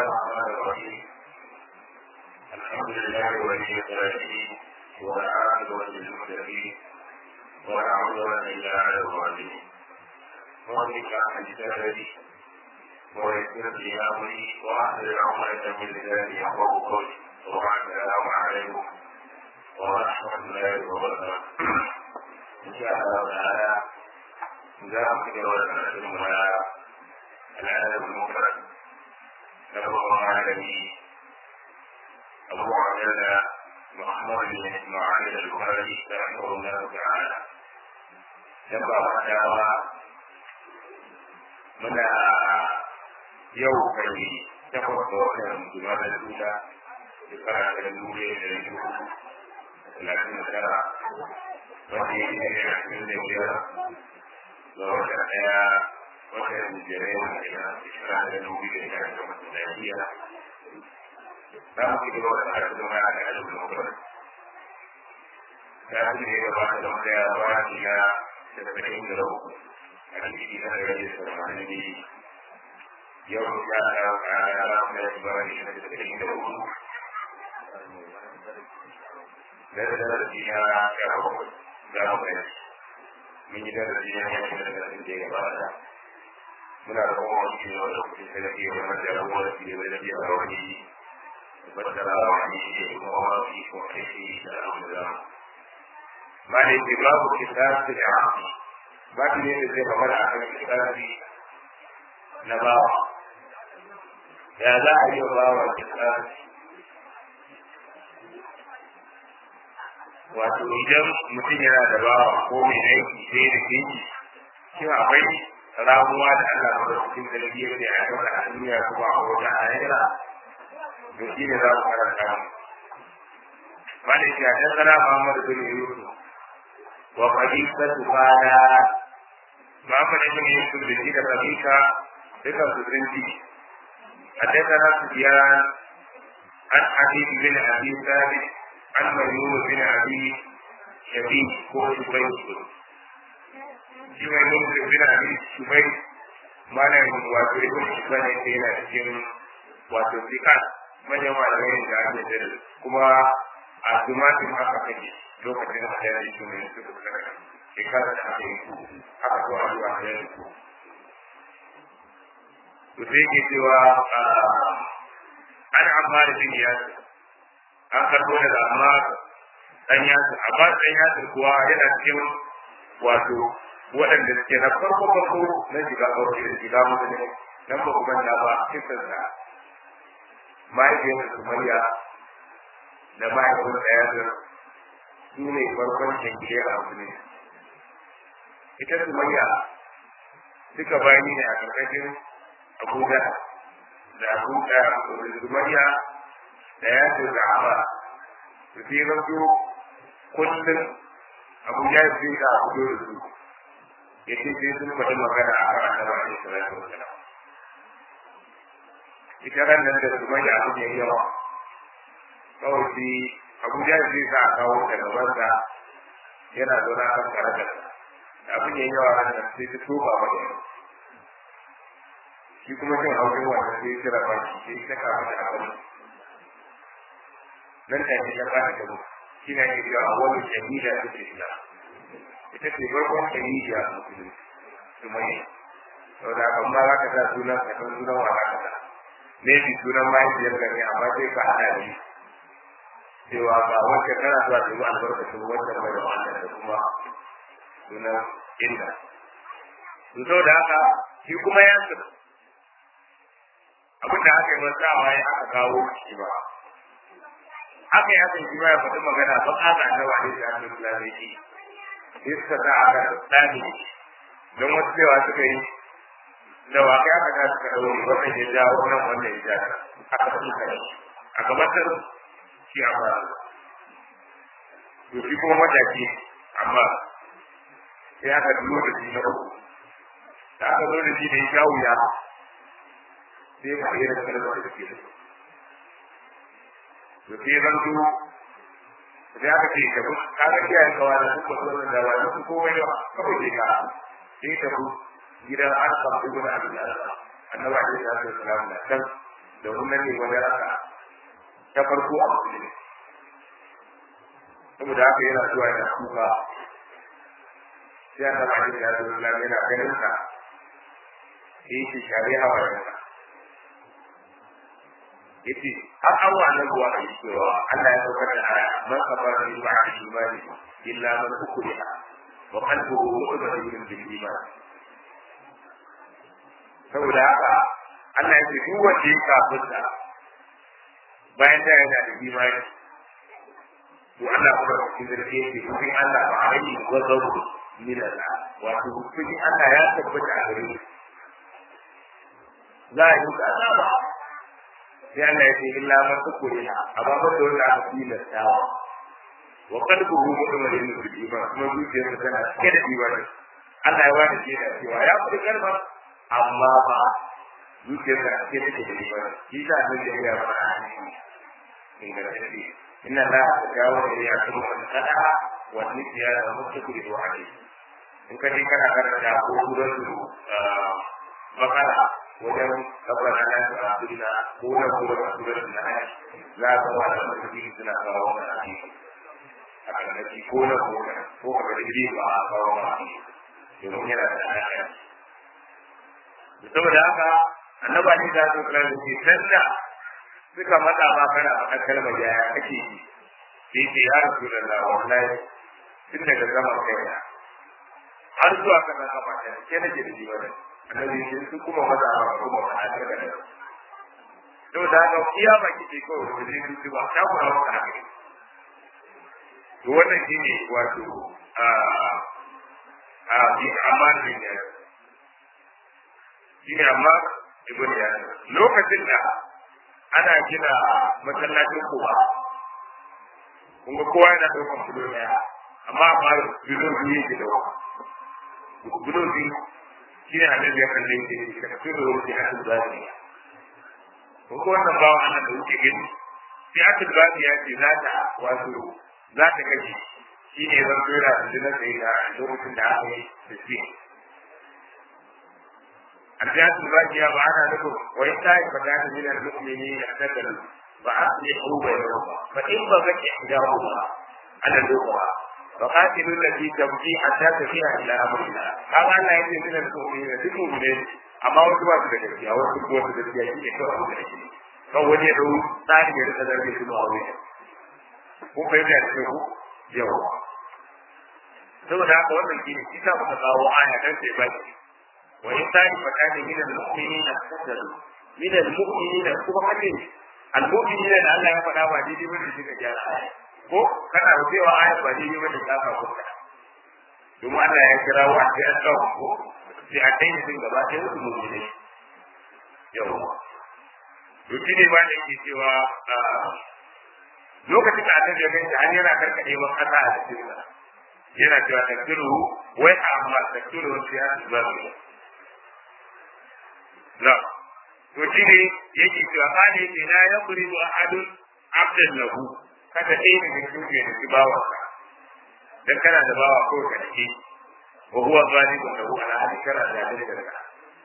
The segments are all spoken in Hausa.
الرحمن الرحيم الحمد لله ولي الصالحين والعاقبة للمتقين ولا عدوان إلا على الظالمين وبك عن سببي ويسر لي أمري وأحلل عقدة من لساني يفقهوا قولي وبعد السلام عليكم ورحمة الله وبركاته إن شاء الله تعالى za mu ci gaba da karatun mu na al'adar mufrad na babban malami abu abdalla muhammad bin isma'il al-bukhari rahimahullah ta'ala dan ba ma dawa muna yau kai takwas da wannan juma'a da dula shekara da dole da yake talatin da tara wanda ya yi ne a cikin da biyar ga wata ɗaya wata jirai da ya shekara da dubu da ya da wata lafiya za mu ci gaba da karatu ma da alif da mutum ta fi ne gaba da wata ya ba shi ya da tsakin da uku a cikin da ya yi sarmani ne yau ya ta kara da ya ba shi da tsakin da uku da da da ya ya ba da ba mun yi darasi ne ya shiga daga da ya gabata muna da kuma wani ne wanda kuke sai da iya wani da rabuwa da fiye da biya da wani battara da wani ne kuma wani ko kai da alhamdulillah ma ne ke babu kitabi da afi ba ki ne da zai magana akan kitabi na bawa ya za a yi bawa kitabi wato idan mutum yana da bawa ko mai aiki sai da ke shi akwai ramuwa da Allah ba da cikin galibiyar da ya ɗauka a duniya kuma a wajen ayyana to shi ne za mu karanta mu wanda shi a ɗan sana Muhammadu bin Yusuf wa Fadisa Tufana Muhammad bin Yusuf da shi da Fadisa duka su sun ji a ɗan sana Sufiyan an Habib bin Abi Sabit عن ميمون بن ابي شبيب هو شبيب shi mai nufin bin abi shubai mana yin wato ibn shubai ne ke yana cikin wato fikas manyan malamai da ake da kuma a tumatin haka kake lokacin da ya yi shubai su da kana shekara da ake yi haka ko a zuwa da yi to sai ke cewa an amfani bin yasir an karbo daga amma dan yasir amma dan yasir kuwa yana cikin wato waɗanda suke na farko farko na shiga aure da shiga musulmi nan ba kuma na ba kisan sa mahaifiyar sumayya da mahaifin da yasir su ne farkon shankiyar a musulmi ita sumayya duka bayani ne a ƙarƙashin abuja da abu da sumayya da ya ce da ama su fi zanto kullum abu ya fi da abu da su ya ce sai sun faɗi magana a kan annaba a cikin salatu wa salam ita ran nan da su mai abu ne yawa kawai shi abu ya fi sa a kawo ta gaban sa yana zaune a kan karagar abu ne yawa ran nan sai ta toba mata shi kuma cin haushin wannan sai ya kira ba shi sai ta kama da abin nan da ke gaba da gaba shi ne ke cewa wani shahida ta ce ila ita ce farkon shahida a musulun su mai sau da kan ba za ka sa sunan ka san sunan wa ka sa ne bi sunan mahaifiyar ka ne amma sai ka haɗa ne cewa ga wacce kana zuwa ta yi albarkacin wacce mai da wannan da kuma sunan inda to sau da haka shi kuma ya abin da aka yi masawa ya aka kawo shi ba haka ya san shi ma ya faɗi magana ba a ga na wani da aka kula da shi iska ta aka tsani don wasu cewa suka yi da wa kai aka ga suka daure wannan ya jawo nan wannan ya jawo aka faɗi kai a gabatar shi a ba to shi kuma mataki amma sai aka dubo da shi na uku da aka zo da shi da ya jawo ya sai ya faɗi da kalmar da ke da su to sai zan zo sai aka ce ka bus ka ga kiyaye kawa da su ko da ba su komai ba kawai ke ka sai ta bu gidan arqam ibn abi al annabi alaihi salatu wasalam da kan da wannan ne wani raka ta farko a musulmi saboda haka yana zuwa yana kuka sai an taɓa shi ya zo na yana ganin sa sai shi share hawayensa yace har an wa nan ruwa a cewa Allah ya saukar da aya man kafara bi ba'di imani illa man ukriha wa qalbuhu mutma'innun bil iman saboda haka Allah ya ce duk wanda ya kafirta bayan da yana da imani to Allah kuma cikin zargi yake cikin Allah ba a yi gwazaru min Allah wato cikin Allah ya tabbata a gare shi za a yi azaba sai Allah ya ce illa man tukuriha amma ba da wanda aka tilasta wa qalbuhu mutma'innun bil iman kuma zuciyarsa tana cike da imani Allah ya wani shi da cewa ya fi karba amma ba zuciyarsa cike da imani shi da nan da ya fara in ga shi inna la tajawu li yakunu an qada'a wa nisyana wa mustaqbilu alayhi in ka je kana karanta ko suratul bakara wajen kabbara na da abinda ko na ko da suratul nahl za ka wa da mutum suna kawo mana hadisi a kan ko na ko na ko ka da gidi ba a kawo mana hadisi domin yana da alaƙa saboda haka annaba ne da su kira da sanda suka mata ma kana faɗa kalmar yaya kake yi sai ce ya rasu da Allah wallahi tun daga zaman kai har zuwa kan gaba ta ke nake da jiwa da annabi sai su kuma maza ba kuma ba a daga da to da ga iya ba kike ko da zai su ba ta kuma ba ka to wannan shine wato a a bi amana ne shine amma ibn ya lokacin da ana gina masallacin kowa kun ga kowa yana ɗaukar kudo ɗaya amma amma bilo biyu yake da bilo biyu shi ne annabi ya kalle shi ka tafi da wuce a cikin zafi ko ko wannan bawa ana da wuce gani sai a cikin zafi ya ce za ta wato za ta kashe shi ne zan tura da jina sai da lokacin da aka yi da shi الجهات الباقية معنا لكم وإن كانت فتاة من المؤمنين اعتدلوا فأصلحوا بينهما فإن بغت إحداهما على الأخرى فقاتلوا التي تبغي حتى تفيها إلى أمر الله هذا لا يجوز من المؤمنين المؤمنين أما وجوات الجزية وجوات الجزية يكون الجزية فهو يدعو ثاني يرتدى به المعاوية kun fahimta da ku yawa saboda haka wannan shi ne shi sa muka kawo aya dan sai baki وإن طائفتان من المؤمنين اقتتلوا من المؤمنين kuma kace المؤمنين da Allah ya faɗa ba daidai bane shi ka gyara aya ko kana rubewa aya ba daidai bane ka ka kuka domin Allah ya kira wa sai an tsawo ko sai a kai din gaba ɗaya su mu'mini yawa to shi ne ba da yake cewa lokacin da annabi ya gani an yana karkade wa kasa a cikin yana cewa takdiru wai amma takdiru sai ya zuba لا وشيني يجي في أقالي لا يضرب أحد عبدا له kada ɗaya daga cikin ya nufi bawansa dan kana da bawa ko ka dake wa huwa zalimun lahu ala hadi kana da dalilin da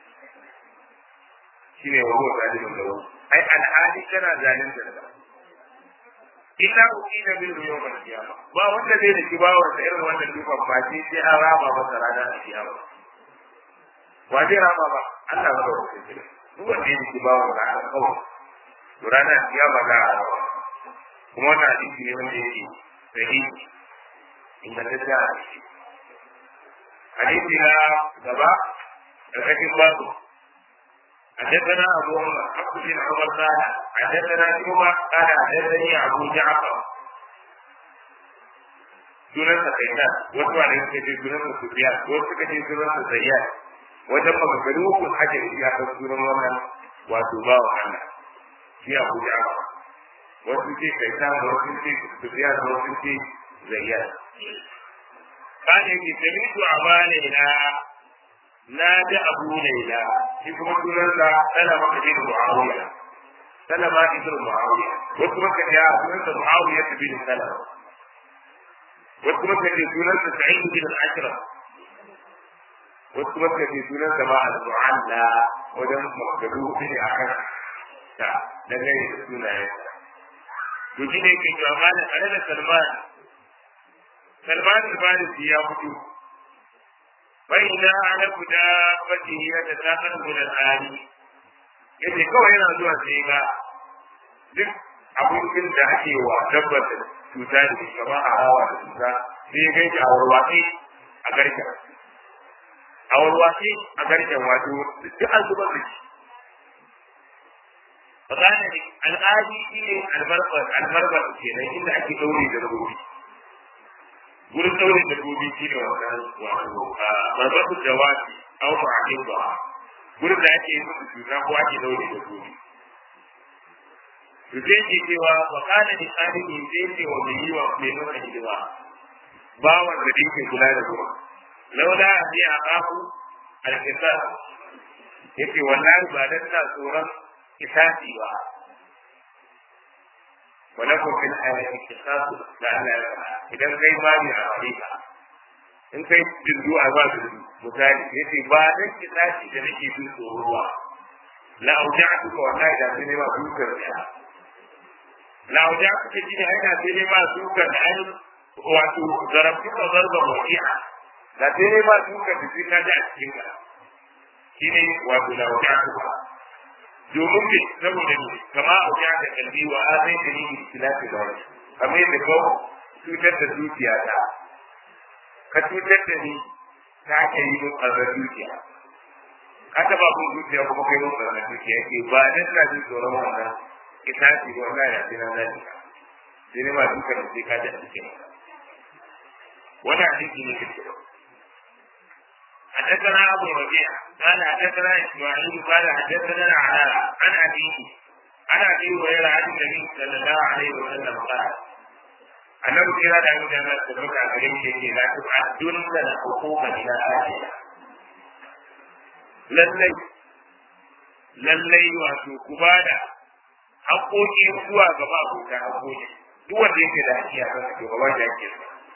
shine wa huwa zalimun lahu ai al hadi kana zalimin da illa uqina bil yawm al qiyamah ba wanda zai da bawansa irin wannan dufan ba sai an raba masa ranar kiyama wa zai raba ba Allah ba da hukunci duk wanda ya ji bawa da alƙawari to ranar kiyama za a rawa kuma wannan hadisi ne wanda yake sahihi inda ta da hadisi na gaba ƙarƙashin babu حدثنا أبو عمر عبد بن عمر قال حدثنا شعبة قال حدثني أبو جعفر sunansa kaitan wasu wani suka ce sunansa sufiya wasu suka ce sunansa zayyad wajen maganganu ko hajji ya kan sunan wannan wato ba wa Allah shi abu da aka wasu ce kaitan wasu ce sufiya wasu ce zayyad kan yake samitu amalina na da abu laila shi kuma sunansa salama ibn muawiya salama ibn muawiya wasu maka ya sunansa muawiya ibn salama wasu kuma kace sunansa sa'id bin al-ashraf wasu kuma kace sunansa ma al-mu'alla wajen magadu ne akan ta dangane da sunayensa to shi ne ke cewa malam tare da salman salman al-farisi ya fito bai na ana guda fati ya ta takar gudan tsari yace kawai yana zuwa sai ga duk abincin da ake wa dabbar da cuta da ke gaba a hawa da cuta sai ga shi a warwatsi a garken a warwatsi a garken wato duk an zubar da shi Fakana al'adi shi ne albarbar kenan inda ake ɗaure da rubuci. Wurin ɗaure da rubuci shi ne wannan wato barbatar da wasi au ba a ba. Wurin da ake yi musu cuta ko ake ɗaure da rubuci. Rufe ke cewa fakana da tsarin zai ce wa mai yi wa mai nuna hidima. Bawan da ke kula da ruwa. Laula a biya a ƙafu alkisa. Yake wallahi ba dan na tsoron kisasi ba ولكم في الحياة قصاص لعل idan kai ba ni a ka in kai dindu a ba dindu misali yace ba dan kisasi da nake jin tsoro ba la auja'tu ka wallahi da sai ne ma dukar da la auja'tu ka ji ai da sai ne ma dukar da ai wato zarabtu ka zarba mu'i'a da sai ne ma dukar da sai ka ji a cikin ka shine wato la auja'tu ka domin me saboda ne kama a wuya da kalbi wa azai da ni istilafi da wani kamar yadda ka cutar da dukiya ta ka cutar da ni ta ke yi mun ƙarar dukiya ka taɓa kun dukiya kuma kai mun ƙarar dukiya ke ba dan na jin tsoron wannan ita ce ba wannan ya ce na zani sai ne ma duka da sai ka ji a cikin wannan hadisi ne kake حدثنا ابو ربيع قال حدثنا اسماعيل قال حدثنا علاء عن ابيه عن ابي هريره عن النبي صلى الله عليه وسلم قال annabi kira da mu da na tabbata a gare shi yake la tu'addun lana hukuma ila ahliha lallai lallai wato ku bada haƙoƙi zuwa ga ma'abuta haƙoƙi duk wanda yake da haƙƙi a kan to gaba da haƙƙi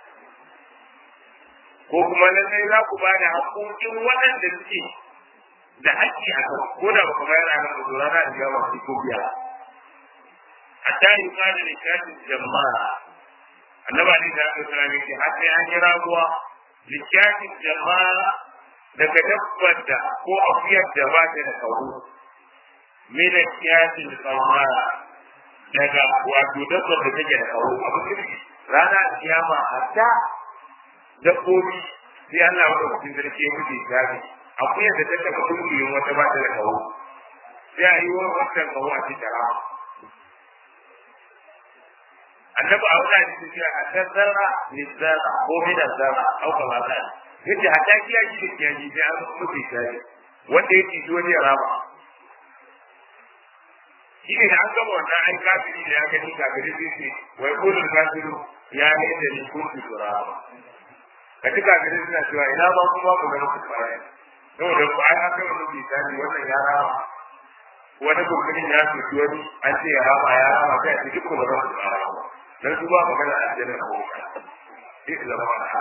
ko kuma lallai za ku bada haƙoƙin waɗanda suke da haƙƙi a kan ko da ba ku bayar a kan da zuwa na da yawa ko biya hatta yi kada da shafin jama'a annaba ne da aka tsara ne har sai an yi raguwa littafin jama'a daga dabbar da ko afiyar da ba ta da kawo mina kiyafin tsawa daga wato dabbar da take da kawo abu rana kiyama hatta dabbobi sai Allah wanda cikin sarki ya mutu shafi akuyar da ta taba kungiyoyin wata ba ta da kawo sai a yi wa wancan kawo a cikin rama annabi a wani hadisi cewa a kan zarra ne zarra ko mina zarra au kama ta yace a taki ya ji da kiyaji sai an mutu shi wanda ya ci wani ya raba shi ne da an gama wannan ai kafiri da ya gani kafiri sai ce wai kullu kafiru ya ne da ni kuntu turaba ka ji kafiri suna cewa ina ba kuma ku ga muku baya saboda ku ai an gama mutu shi wannan ya raba wani kokarin ya ce wani an ce ya raba ya raba kai a cikin kuma ba su raba dan su ba magana a aljanna ko ka sai da ba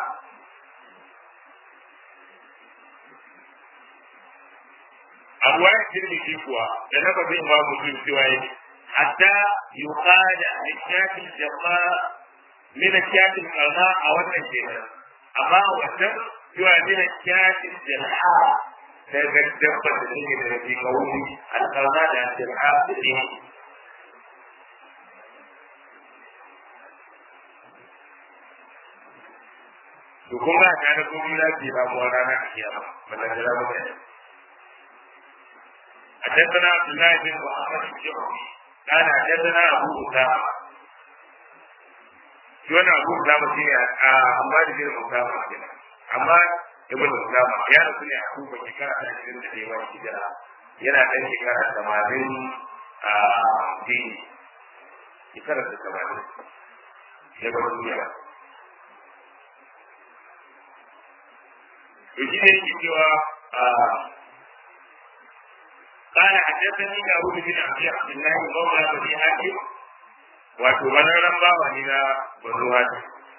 a ruwayar tirmidhi kuwa da na bazin ba mutum cewa yake hatta yuqada lishafi jama min shafi qalma a wannan kenan amma wannan cewa min shafi jalha daga dabbar da take da rafi kawuni alqalma da jalha da to kun ga ta da komai na ke ramuwa ranar kiyama wannan da ramu da حدثنا عبد الله بن محمد الجوهري قال حدثنا ابو اسامه شوانا ابو اسامه شيء عمار بن اسامه كده عمار ابن اسامه يا رسول الله ابو شكرا على cikin da yawa hijira yana dan shekara 80 a dini shekara 80 sai ba duniya to shi ne yake cewa قال حدثني داود بن عبد الله مولى بني هاشم wato wannan bawa ne na bazu hashim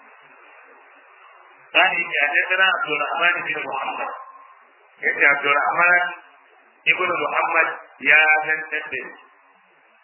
قال حدثنا عبد الرحمن بن محمد yace عبد الرحمن ابن محمد يا زن تدري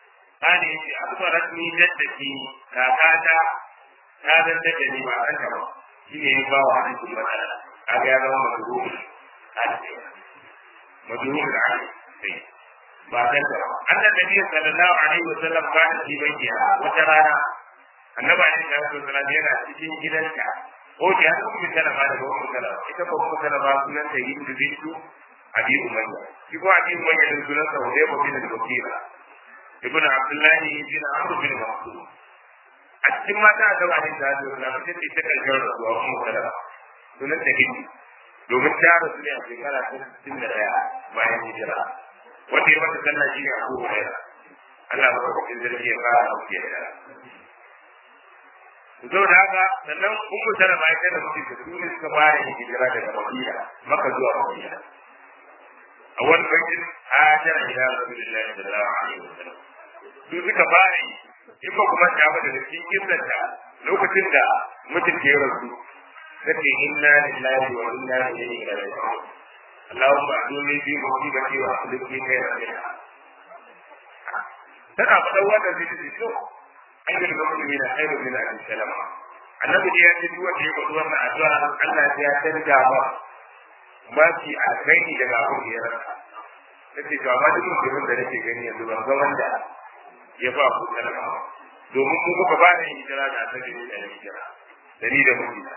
kane yace akbarat ni jaddati kakata ta zanta da ni ba an ba shi ne ya ba wa hadisin matsala kaga ya zama madruhul hadisi madruhul hadisi ba san ta ba annan nabi sallallahu alaihi wasallam kana fi baitiha wata rana annabi alaihi salatu wasallam yana cikin gidanta ko da ya kuma salama da ummu salama ita ko ummu salama sunan ta yin da bintu abi umayya shi ko abi umayya da sunan sa hudayba bin al-wakila ibn abdullahi bin amr bin mas'ud a cikin mata a gaba da salatu wasallam ita ce ta karshen rasuwa ummu salama sunan ta hindi domin ta rasu ne a shekara ta 61 bayan hijira wanda ya mata sallah shi ne abu hurairah Allah ba ka cikin zargi ya fara abu ke da zo da haka sannan ummu salama ita da mutum da su ne suka fara yin hijira daga madina maka zuwa madina a wani bakin hajar ila rasulullahi sallallahu alaihi wasallam su suka fara yi in ba kuma ta da cikin kirsanta lokacin da mutum ke rasu take inna lillahi wa inna ilaihi raji'un اللهم اعطوني في مصيبتي واخلف لي خيرا منها tana faɗan wannan sai ta ce to an yi da mutum na khairu min abi salama annabi da ya ce duk wanda ya faɗi wannan addu'a Allah ya canja ba ba shi alkhairi daga abin da ya rasa nace to amma duk mutumin da nake gani yanzu ban ga wanda ya ba ku salama domin mu kuka ba da hijira da annabi ne da hijira da ni da mutum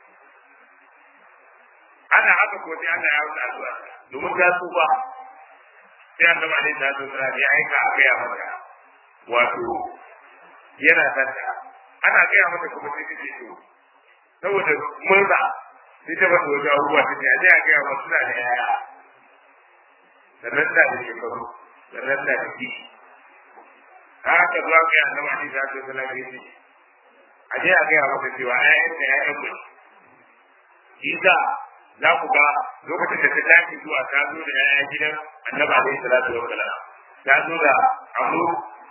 ana haka ko sai Allah ya wuce addu'a domin ta tsufa sai annabi alaihi salatu wasallam ya aika a gaya mata wato yana santa ana gaya mata kuma sai take so saboda murna sai ta bata wajen abubuwa ta ce a a gaya mata suna da yaya sannan da da shekaru sannan da da kishi haka zuwa ga annabi alaihi salatu wasallam ya ce a je a gaya mata cewa ƴaƴanta ƴaƴan mu Isa za ku ga lokacin da ta tashi zuwa ta zo da ƴaƴan gidan annabi alaihi salatu wa salam ta zo da abu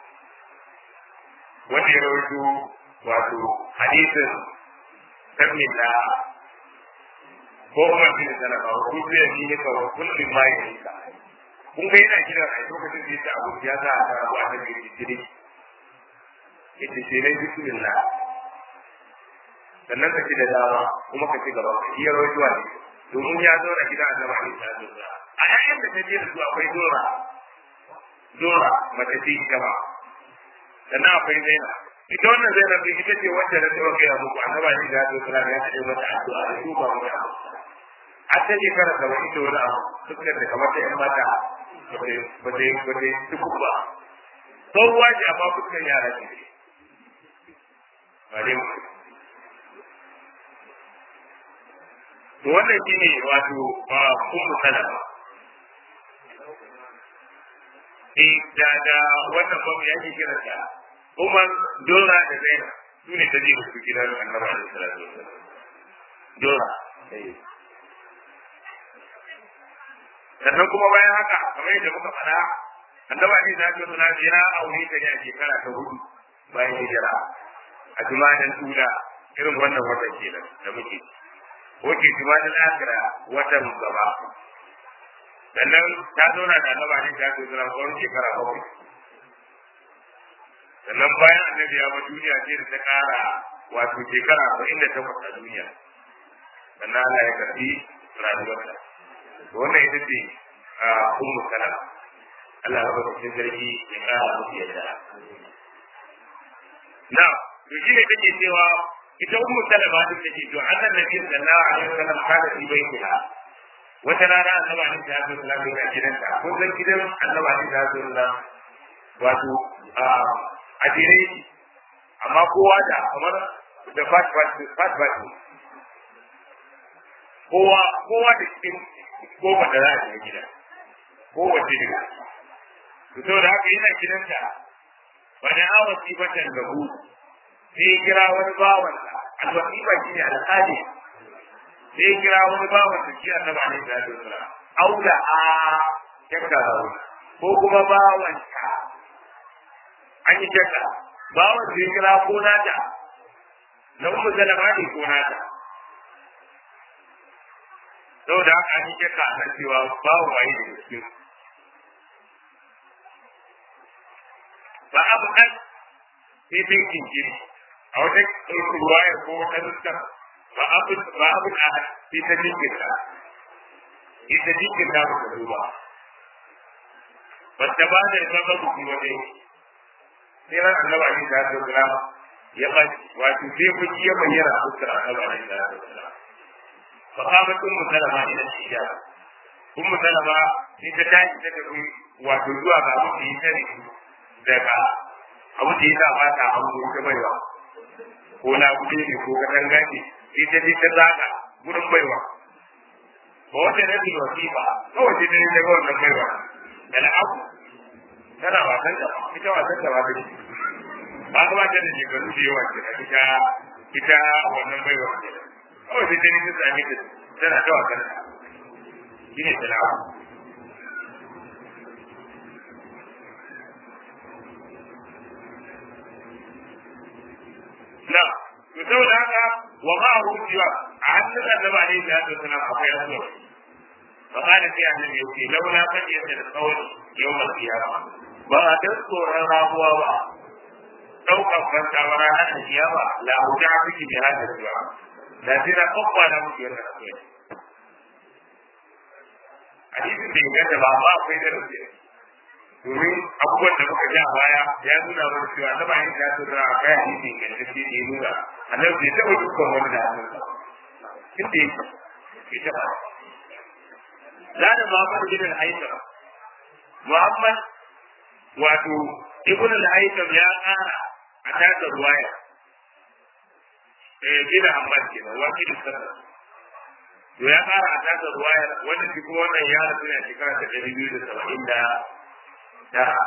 wanda ya rawaito wato hadisin sabmin da ko kuma bin salama ko kuma shi ne ka kullum ma ya yi ka kun ga yana gidan a lokacin da ya abu ya sa ta rabu a nan da jiri yace sai dai bismillah sannan ka ci da dama kuma ka ci gaba ka iya rawaito ne domin ya zo da gidan annabi alaihi salatu wa salam a yayin da ta je da su akwai dora dora mace ce ita ba sannan akwai zaina ita wannan zaina bai ita ce wacce na taɓa gaya muku annaba ne da zai kula ya haɗe mata addu'a da su ba mu da a ta ce kara gaba ita wani abu fuskar da kamar ta yan mata ba ta yi ba ta yi tukun ba tsohuwa ce amma fuskar yara ce ba dai mu to wannan shine wato ba ummu salama eh da da wannan babu ya ke kira ta Umar Dora da Zainab su ne ta je su gidan Annabi sallallahu alaihi wasallam Dora sannan kuma bayan haka kamar yadda muka faɗa Annabi Ali da Abi Talib ya aure ta ne a shekara ta hudu bayan hijira a jumadan tula irin wannan watan kenan da muke wace jumadan akira watan gaba sannan ta zauna da annaba ne ta zo zuwa tsawon shekara bakwai sannan bayan annabi ya ba duniya sai da ta kara wato shekara arba'in da takwas a duniya sannan Allah ya karbi rayuwarta to wannan ita ce ummu salama Allah ya baka cikin sarki ya kara musu yadda na to shi ne take cewa ita ummu salama din take to annan nabi sallallahu alaihi wasallam kada fi baitiha wata rana annaba ne ta zo sallallahu alaihi wasallam gidanta ko zan gidan annaba ne ta zo sallallahu wato a dire amma kowa da kamar da fat fat fat fat kowa kowa da cikin kowa da za a shiga gida kowace daga to saboda haka yana gidanta wani awa sifatan da hu sai kira wani bawansa alwasifa shi ne alƙali sai kira wani bawan da shi annaba ne da ya tsara auda a jakka ko kuma bawan ka an yi jakka bawan da ya kira ko nata na ummu zalama ne ko nata saboda haka an yi jakka a kan cewa bawan waye da cikin ba abu an sai sai kinkiri a wata ruwaya ko wata nuskar ba abu ba abu a sai ta jinkirta ita jinkirta ba ta duba ba ta ba da zama buki wajen sai ran annaba ne da ta kira ya ba wato sai ku ya bayyana a fuskar annaba ne da ta kira fa kama tun musalama ila shiya kun musalama sai ta tashi ta tafi wato zuwa ga abu da ya tare daga abu da ya sa ba ta hango ta baiwa ko na gudu ne ko katanga ne sai ta je ta zaga gurin baiwa ba wata na bi wasifa kawai sai ta je ta ga wannan baiwa da na abu tana wasan da ita wasan da ba ta ce ba ta ba ta da shekaru da yawa ke ita ita wannan baiwa kawai sai ta je ta sami ta tana ta wasan da shi ne tilawa na to saboda haka wa ma hu jiwa a hannun annabi alaihi salatu wasalam akwai asuwa fa kana sai annabi yake laula kan yadda da tsawon yawmal qiyama ba a dan tsoron rabuwa ba daukan fanta wa ranar kiyama la huja fiki bi hada jiwa da tira kokwa da muke yana akwai hadisin da inganta ba amma akwai darasi domin abubuwan da muka ji a baya ya nuna mana cewa na bayan da su da kai hadisin inganta shi ne nuna annabi bai taɓa dukkan wani da hannunsa inda yake bai taɓa la da Muhammad bin al-Haytham Muhammad wato ibn al-Haytham ya ƙara a tasa ruwaya eh bin Ahmad kenan wakilin sallah to ya fara a tasa ruwaya wanda shi kuma wannan ya rasu ne a shekara ta ɗari biyu da saba'in da tara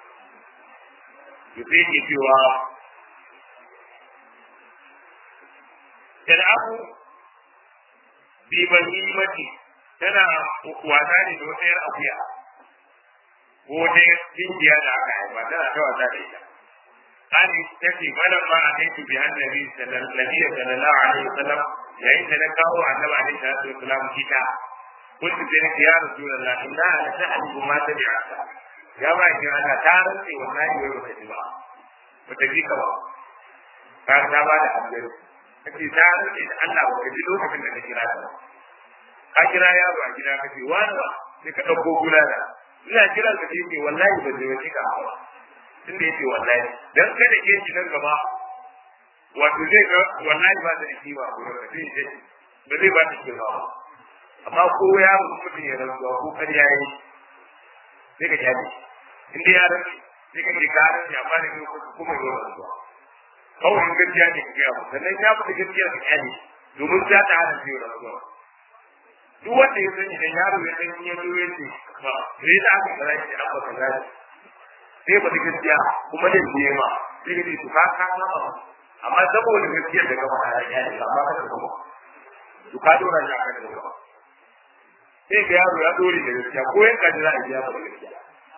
to sai ke cewa abu bi bahimati tana wasa ne da wata yar akuya ko wata dinkiya da aka haifa tana ta wasa da ita قال تكي فلما أتيت بها النبي صلى الله عليه وسلم yayin da na kawo annabi alaihi salatu wasalam kita kuntu sai nake ya rasulullah inna la ta'lamu ma tabi'aka ya ba ki Allah ta rantsi wallahi wai baka ji ba baka ji ka ba ka ta ba da abin kace ta rantsi da Allah baka ji lokacin da ka kira ta ka kira yaro a gida kace wani ba sai ka dauko gulala ina kiran ka ce wallahi ban ji wani ka ba tunda yace wallahi dan kada ke shi nan gaba wato zai ga wallahi ba da shi ba ko da shi ce ba zai ba shi ba amma ko ya mutum ya rantsuwa ko kar yayi sai ka jabe in dai ya rantsi sai ka ka rantsi amma ne ko kuma ya rantsuwa kawai in gaskiya ne ka gaya sannan ya mutu gaskiya ka kyale domin za ta hana shi rantsuwa duk wanda ya sani idan yaro ya san ya zo ya ce ba sai da aka kaza shi an ba kaza sai ba gaskiya kuma da biye ma sai ka ce to ka ka ma amma saboda gaskiyar da gaba ya yi ne amma kada kuma to ka dora shi akan gaba sai ga yaro ya dore da gaskiya ko yanka da za a biya ba gaskiya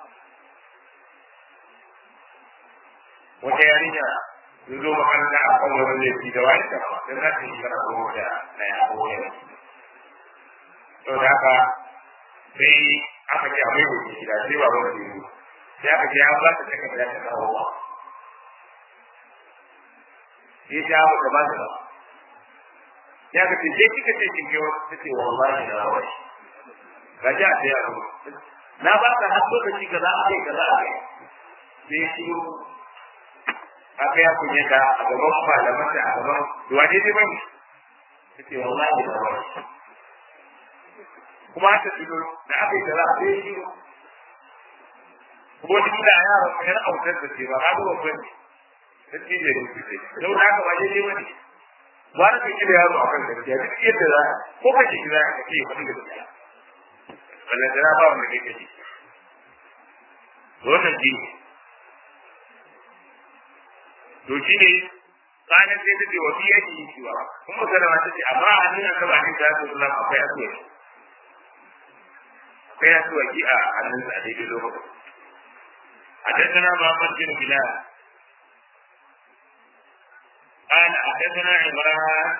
wata yarinya sun zo makaranta a kan wani laifi da wani da ba don za ta yi shara ko da na ya ko yana to da haka sai aka ce a mai hoji gida sai ba wani ne sai aka ce an ba ta takarda ta kawo ba sai ta mu da ba ta ya ka ce sai kika ce kin kewa ta ce wallahi na wai ga ja ta ya ku na ba ka har lokaci kaza a kai kaza a kai sai shi aka ya kunye ta a gaban malaman da a gaban duwa ne dai bane ta ce wallahi na wai kuma ta tuno da aka yi kaza sai shi kuma duk da yaro yar autar da ce ba ha ba babban ne sai da ni ce don haka ba dai bane ba da kike da yaro akan gaskiya duk yadda za ko ka ji za ka ce ba gaskiya wannan da ba wanda kake ji wannan ji to shi ne kanan sai ta ce wa fi yake yi ciwa kuma kana ta ce amma a nuna ka ba ni da su Allah akwai asuwa akwai asuwa ki a hannun sa daidai lokacin حدثنا محمد بن بلال قال حدثنا عمران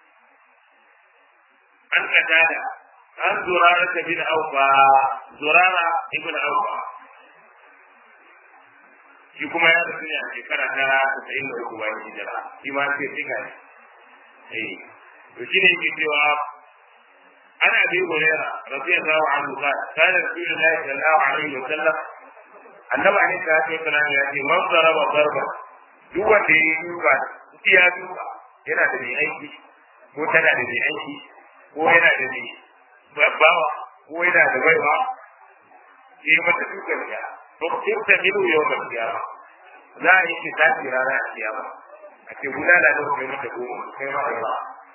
عن قتادة عن زرارة بن أوفى زرارة ابن أوفى shi kuma ya rasu ne a shekara ta tasa'in da uku bayan hijira shi ma sai tsika ne eh to shi ne yake cewa ana bi hurairah radiyallahu anhu qala kana rasulullahi sallallahu alaihi wa sallam annabi alaihi salatu wasallam ya ce man daraba darba duk wanda ya yi duka ya duka yana da mai aiki ko tana da mai aiki ko yana da mai babbawa ko yana da baiwa ya yi mata dukan ya to kin ta milu yau da kiyama za a yi ki tashi rana a kiyama a ce guda da da kai mata goma kai ma ba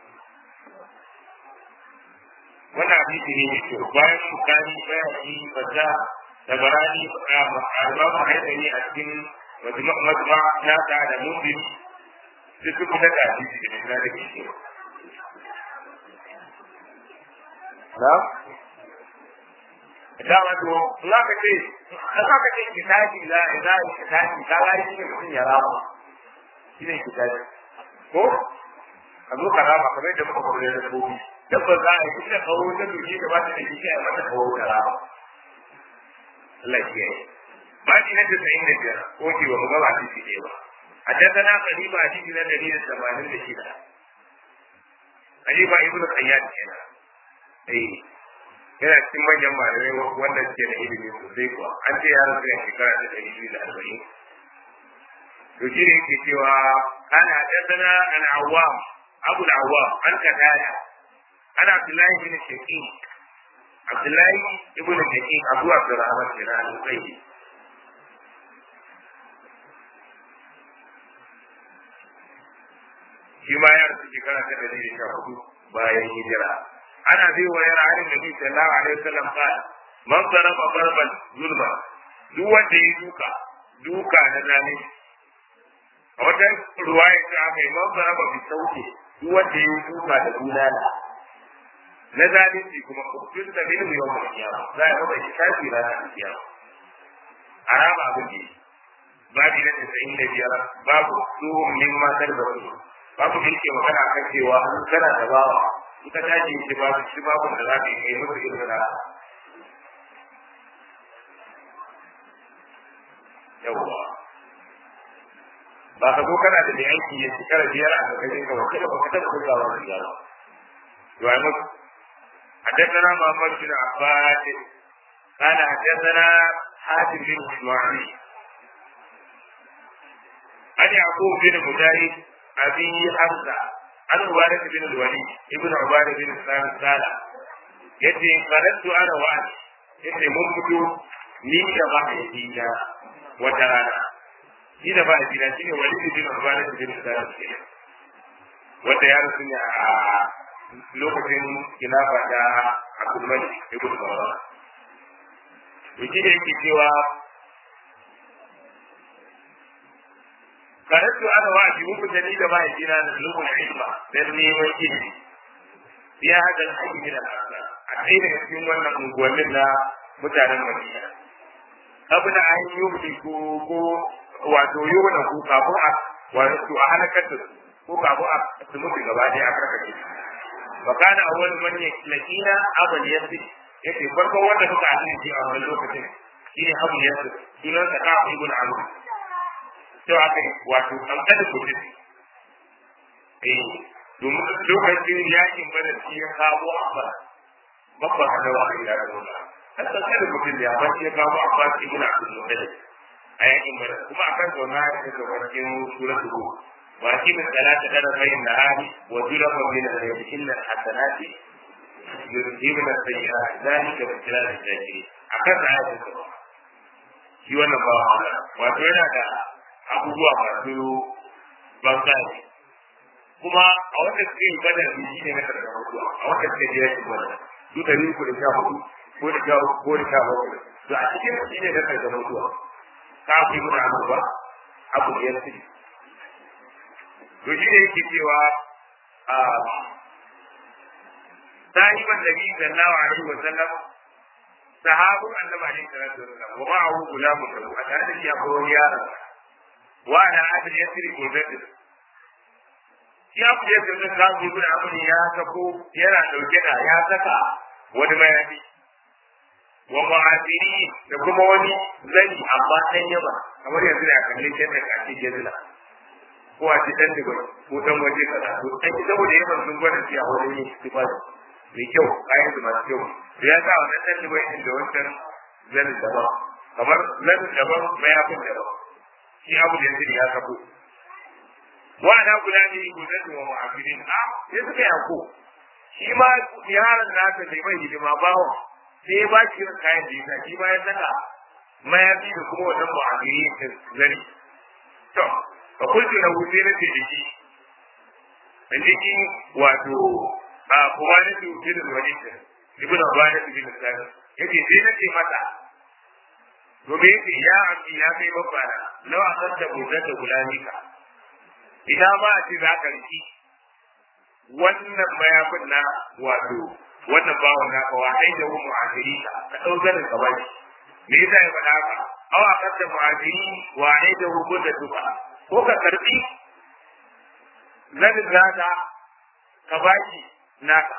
wannan hadisi ne mai kyau bayan bukari bayan yi fata da barani albamu haidani a cikin majma na ta da mumbin sai su kuma da hadisi da na da ke na dama to za ka ce za ka ce kitabi la ila kitabi ka ga shi ne mutum ya rama shi ne kitabi ko a zo ka rama kamar yadda muka kore da kobi dabba za a yi kusa kawo ta duki da ba ta da shi a mata kawo ka rama Allah ya yi ba shi na da sayin da biyar ko ki ba mu ga ba shi ne ba a tattana kaliba a cikin na dalilin tamanin da shida kaliba ibnu qayyad kenan eh yana cikin manyan malamai wanda suke da ilimi sosai kuwa an ce yaron zai shekara ta ɗari biyu da arba'in to shi ne yake cewa ana haddana an awwam abu awwam an kadaya ana abdullahi bin shaqiq abdullahi ibn shaqiq abu abdurrahman bin al-qayyi shi ma ya rasu shekara ta ɗari da sha hudu bayan hijira ana bi wa yara halin nabi sallallahu alaihi wasallam qala man daraba darban zulma duk wanda ya duka duka na zane a wata ruwaya ta aka yi man daraba bi sauke duk wanda ya duka da bulala na zalunci kuma kuskun da bin yau mai kiyama za a masa shafi ranar kiyama a rama abin da babu na tasa'in da biyar babu tsohon min matar da wani babu da yake magana kan cewa an kana da bawa ita ta ce shi babu shi babu da za ka yi kai musu irin da yawwa ba ka zo kana da mai aiki ya shekara biyar a ƙarƙashin ka ba kada ba ka taɓa kullawa da biyar to ai musu حدثنا محمد بن عباس قال حدثنا حاتم بن اسماعيل عن يعقوب بن مجاهد ابي حمزه عن عبادة بن الوليد ابن عبادة بن سلام قال yace qaratu ana wa yace mun fito ni da ba ya dina wata rana ni da ba ya dina shine walid bin Ubadah bin Sa'id wanda ya rasu ne a lokacin khilafa da Abdul Malik ibn Marwan to shi da yake cewa karatu ana wa shi muku da ni da ba ya dina da lokacin ilma dan neman ilimi ya hada aiki min al-asa a ɗaya daga cikin wannan unguwannin na mutanen Madina abin an yi ko ko wato yona ko kafin a wato a halakar da su ko kafin a su mutu gaba ɗaya a karkace wa kana awwal man yakina abul yasir yace farko wanda suka haɗu shi a wannan lokacin shine abul yasir sunan sa ka ibn amr to aka wato an kada ku eh domin lokacin yakin bada shi ya kawo abba babban hadawa a ila da nuna har san kada mutum da ba shi ya kawo abba shi ibn abdul muttalib a yakin bada kuma akan zauna ya ce ga wajen suratul ruh wa akim salata kada bayin nahari wa zulama min al-yawmi illa al-hasanati yuzhibuna as-sayyi'at dhalika bishra al-zakirin akan ayatul ruh shi wannan ba wato yana da abubuwa masu bangare kuma a wanda suke yi badar da shi ne na karɓar mutuwa a wanda suke je yakin badar su da ni da sha hudu ko da sha ko da sha bakwai to a cikin shi ne na karɓar mutuwa ka fi muna abu ba abu da ya fi to shi ne yake cewa a sahiban nabi sallallahu alaihi wa sallam sahabun annabi alaihi salatu wa sallam wa ma'ahu gulamun lahu a tare da shi akwai wani yaron wa ana abin yasiri ko zai ya ku yadda zan samu ibn amr ya sako yana dauke da ya saka wani mayafi wa ma'adini da kuma wani zani amma ɗan yaba kamar yanzu da kalle shi da kace jazila ko a cikin da ko dan waje kaza to dan saboda yaban sun gwada shi a wurin yin istifada mai kyau kayan su masu kyau to ya sa wannan dan da bai da wancan zanin daban kamar zanin daban mayafin daban shi abu da yanzu ya sabo wa na kula ne gudatu wa mu'afirin a sai suka yako shi ma yaron nasa bai mai hidima bawa sai ya ba shi irin kayan da yasa shi ma ya saka mayafi da kuma wannan mu'afirin din zani to fa kullu lahu sai na ce dake dake wato a kuma ne su bin walid ibn Abbas bin Sa'id yace sai na ce mata gobe yace ya abi ya kai babba na lawa san da budan da gulamika idan ba a ce za ka riki wannan mayafin na wato wannan bawon na ka wahai da mu mu'aziri ka ka dau zanin ka baki me yasa ya faɗa haka aw akan da mu'aziri wahai da mu da duka ko ka karbi zanin naka ka baki naka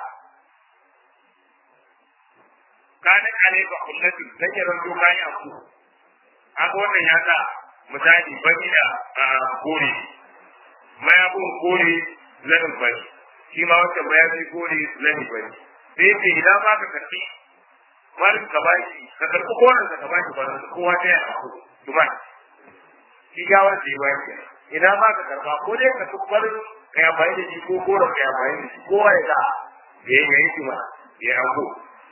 kana alaika kullati dan ya ranto kai aku haka wannan ya sa misali bani da kore mayafin kore zanin bari shi ma wata mayafi kore zanin bari sai ce idan ba ka karbi malin ka bashi ka karbi koren ka bashi ba kowa ta yana ku kuma shi ga wanda ya bashi idan ba ka karba ko dai ka tukbar ka ya bayi da shi ko koren ka ya bayi da shi kowa ya ga ya yi yi kuma ya anko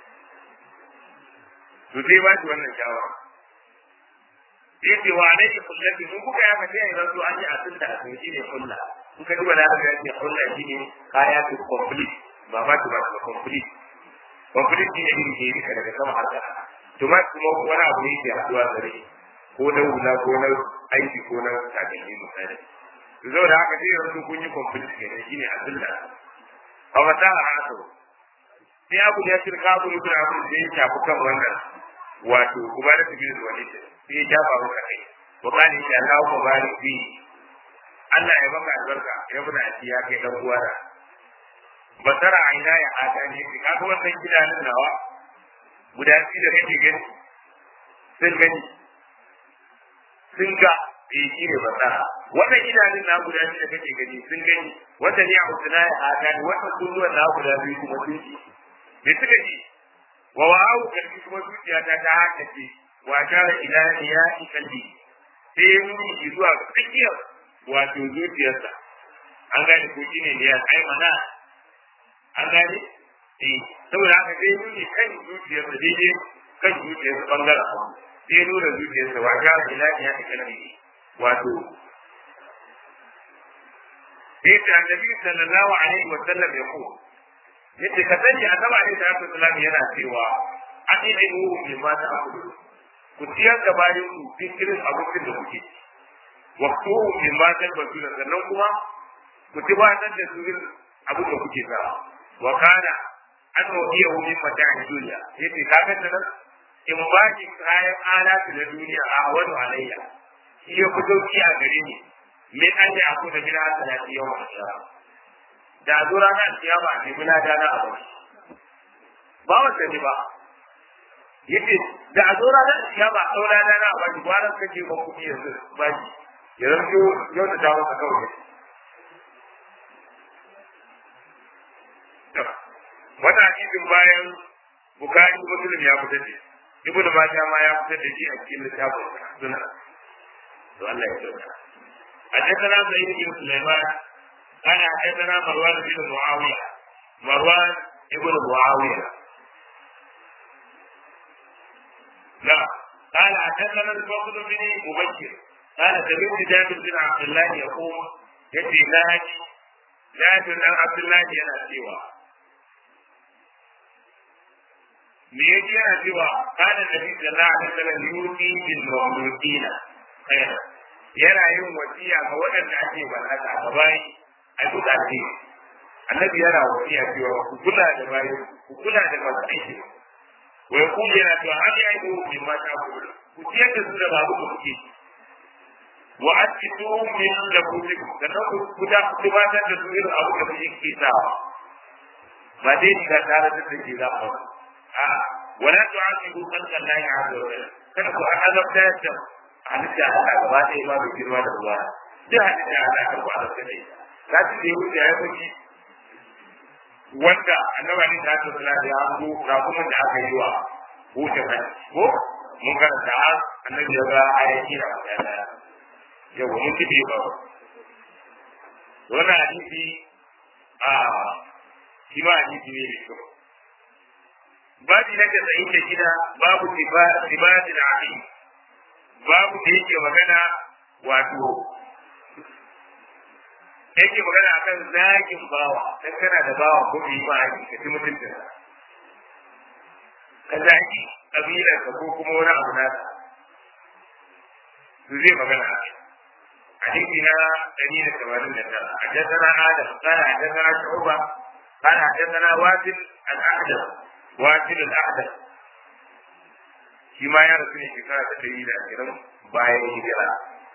to sai ba shi wannan shawara sai ce wa alaihi kullati mun kuka ya mace ya zo an yi asin da asin shi ne kulla in ka duba da ka ce kulla shi ne kaya su complete ba ba ba ba complete complete shi ne irin ke rika daga sama har ƙasa to ma kuma wani abu ne ke haɗuwa gare ko na hula ko na aiki ko na takalmi misali to zo da haka sai yanzu kun yi complete kenan shi ne asin da a wata haka sai abu ya shirka abu ne kuma abu da ya shafi kan wannan wato kuma da tafi da wani sai ya jafa maka kai wa kani ya Allah ko bari fi Allah ya baka albarka ya bada shi ya kai dan uwa basara aina ya hada ne ki kaga wannan gidanin nawa guda biyu da kake gani sun gani sun ga eh shi ne basara wannan gidanin na guda biyu da kake gani sun gani wanda ne a usuna ya hada ne wannan kunnuwan na guda biyu kuma sun ji me suka ji wa wa'awu kalbi kuma zuciya ta ta haka ce wa tara ila ya ikalbi sai ya nuni zuwa ga tsakiyar wato zuciyarsa an gane ko shine ne ya ai mana an gane eh saboda haka sai nuni kan zuciyarsa daidai kan zuciyarsa bangaren abu sai nuna zuciyarsa wa tara ila ya ikalbi wato sai ta annabi sallallahu alaihi wa sallam ya ko yace ka sani annabi alaihi salatu wasallam yana cewa an yi mu bi ma ta akudu ku ciyar da bayan ku fikirin abincin da kuke waktu min ma ta basuna sannan kuma ku ci ba nan da surin abin da kuke sa wa kana an iya wurin mata a duniya yace ka ga nan in ba ki kayan alatu na duniya a wani alayya shi ya fito ki a gare ni me an da aku da gida salati yau a shara da zo ranar kiyama ne muna dana a bari ba wata ne ba yace da a zo ranar kiyama a ɗaura dana a bari ba ran kake ba kuɗi yanzu ba shi ya zanto yau da dawo ka kawai wannan hadisin bayan bukari muslim ya fitar da ibnu majah ma ya fitar da shi a cikin littafin suna to Allah ya tsare حدثنا سعيد بن سليمان قال حدثنا مروان بن معاوية مروان ابن معاوية لا قال حدثنا الفضل بن مبكر قال سمعت جابر بن عبد الله يقول يأتي ناجي جابر بن عبد الله ينا سوى me yake yana cewa kana nabi sallallahu alaihi wasallam yuti bil mawludina khaira yana yin wasiya ga waɗanda ake ballaka ga bayi a duka ce annabi yana wasiya cewa ku kula da bayi ku kula da masu aiki wa yaqulu yana cewa hadi aidu min ma ta'budu ku ciyar da su da babu ku kuke wa atitu min labudikum sannan ku kuda ku tubatar da su irin abu da kuke kitawa ba dai ni ga tare da take za a a wala tu'aqibu khalqa Allah azza wa jalla kada ku azabta da halitta Allah gaba ɗaya ma bai girma da ruwa duk halitta Allah kan ku azabta da ita za su je wuce ya kuci wanda annabi ne ta tsara da ya hango rakumin da aka yi wa wuce kan ko mun karanta annabi ya ga ayati da ya yau mun tibe ba wannan hadisi a shi ma hadisi ne mai kyau babi na casa'in da shida babu tibatin abi babu da yake magana wato yake magana akan zagin bawa dan kana da bawa ko bai ma haƙi ka ci mutunta ka zagi kabilar ka ko kuma wani abu nasa su zai magana a حديثنا دليل الثمانين سنة حدثنا آدم قال حدثنا شعوبة قال حدثنا واسل الأحدث واسل الأحدث فيما يرسل شكاية دليل أكرم باين هجرة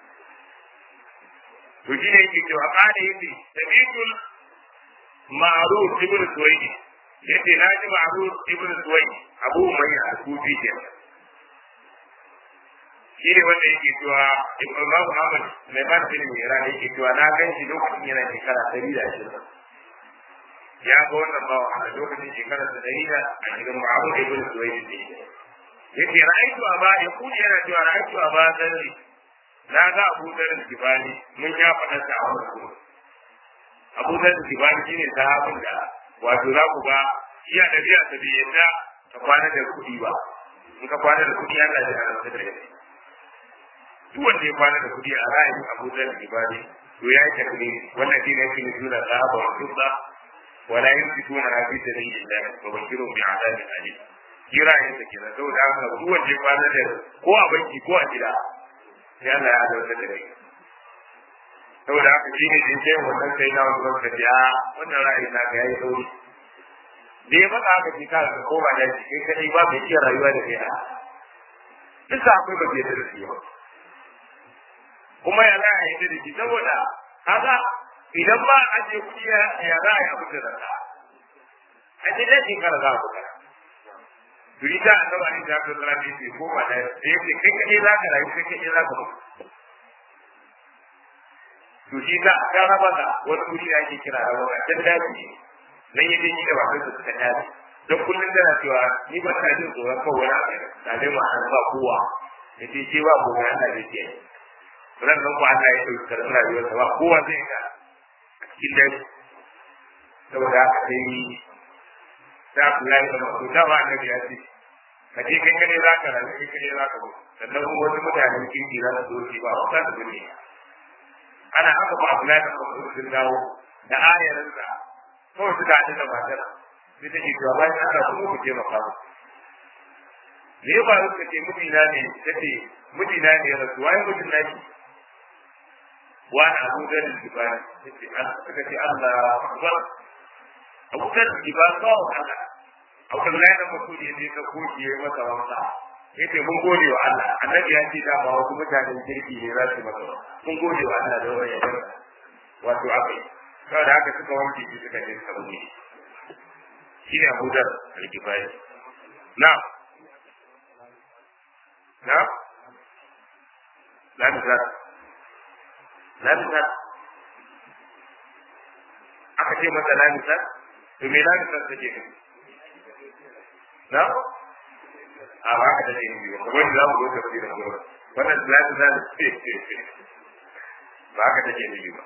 وجين يجي وقال يجي سميت معروف ابن سويد يجي ناجي معروف ابن سويد أبو ميع الكوفي كده shi ne wanda yake cewa Imam Muhammad Sulaiman bin Mihran yake cewa na gan shi lokacin yana shekara ɗari da ashirin. Ya ga wannan bawa a lokacin shekara da ɗari da ashirin Muhammad ibn Suwaid ne. Yake ra'aytu aba ya kuni yana cewa ra'aytu aba zarri na ga Abu Dharr Kibali mun ya faɗa sa a wannan Abu Dharr Kibali shine sahabin da wato za ku ga iya da biya ta biyanta ka kwana da kuɗi ba. In ka kwana da kuɗi Allah ya haramta da kai. duk wanda ya kwana da kudi a ra'ayin Abu Dharr Ibadi to ya yi takbir wannan shine yake ne sura sahaba wa fidda wala yumsikuna fi sabilillah wa bashiru bi adabin alim kira yin sa kenan saboda haka duk wanda ya kwana da ko a banki ko a gida sai Allah ya dauka da kai saboda haka shine din sai wannan sai na wannan ka ya wannan ra'ayi na ga yayi sauri da ya faɗa haka shi ka ko ba da shi kai kadai ba mai iya rayuwa da kai a duk akwai ba ke da shi ba kuma ya za a yi da shi saboda haka idan ba a je kuɗi ya za a yi abu da zaka a ce dai shekara za a buga Duri ta annaba ne da aka tsara ne ko ba da ya ce kai kaɗai za ka rayu kai kaɗai za ka mutu. To shi ta ka raba ka wani wuri da ake kira a wani can daji nan ya je ni da baban su suka daji. Don kullum tana cewa ni ba ta jin tsoron kawai wani abu da ne ma an ba kowa. Ya ce ce ba kowa Allah zai ce. ran nan ko Allah ya dauki karɓar rayuwar ba kowa zai ga cikin dare saboda haka sai da Abdullahi da Mas'ud da ba annabi ya ce ka je kai kane za ka rayu kai kane za ka mutu sannan kuma wasu mutanen kirki za su zo ba wata da gudu ana haka ba Abdullahi da Mas'ud sun dawo da ayarin sa kawai suka haɗu da matar sai take cewa bayan Allah kuma ku taimaka mu me ya faru ka ce mijina ne kace mijina ne ya rasu waye mijin naki wani abu da jibani suka ce Allah akbar abu da jibani kawo Allah abu da yana mutu da yake ka koki yayi masa wanka yace mun gode wa Allah annabi ya ce da ba wasu mutanen kirki ne za su masa mun gode wa Allah da wannan yadda wato akai saboda haka suka wanke shi suka je suka buge shi ne Abu Dar al-Kifai na na la ta lamisa aka ce masa lamisa to me lamisa take ne na a ba ka da ne biyu kamar da za mu zo ka fi da gurin wannan lamisa ne ba ka take ne biyu ba